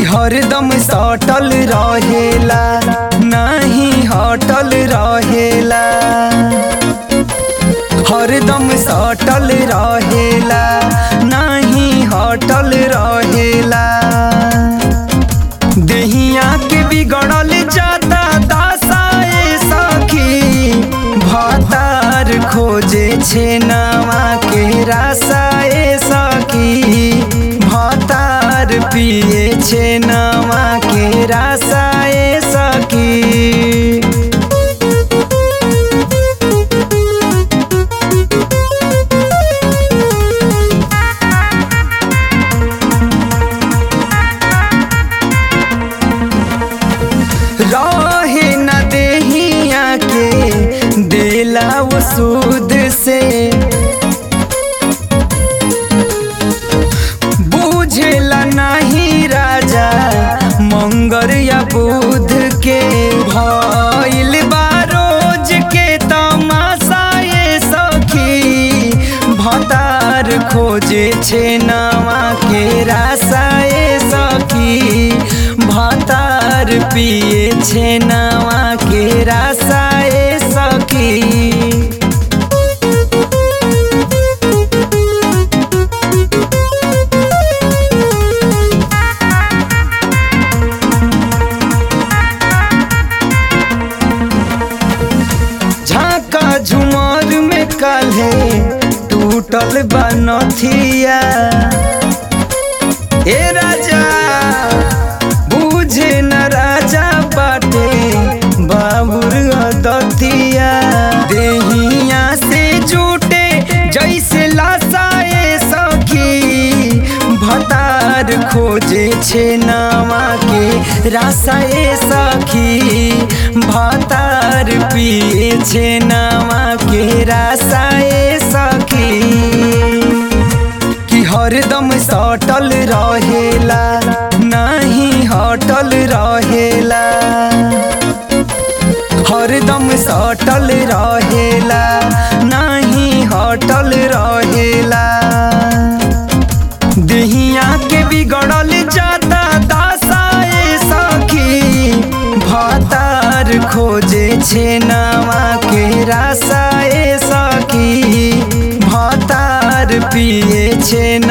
हरदम सटल रहेला नहीं हटल रहेला हरदम सटल रहेला नहीं हटल रहेला देहिया के बिगड़ल जाता दासाए सखी भतार खोजे छे नवा के रासाए सखी भतार पिए छे नवा के रासाए सखी रहे न देहिया के दिला वो सूद से बुझेला नहीं राजा मंगर या बुध के भइल बा रोज के तमाशा ये सखी भतार खोजे छे नवा के रासाए सखी भतार पिए छे नवा के रासाए सखी झाका झुमर में काल्हे टूटल बनथिया ए राजा बुझे न राजा बाटे बाबुर दतिया देहिया से जुटे जैसे लासाए सखी भतार खोजे छे नवा के रासाए सखी भतार पिए छे नवा के रासाए सखी कि हरदम सटल रहेला नहीं हटल रहेला हरदम सटल रहेला नहीं हटल रहेला देहिया के बिगड़ल जाता दासाए सखी भतार खोजे छे नवा के रासाए सखी भतार पिए छे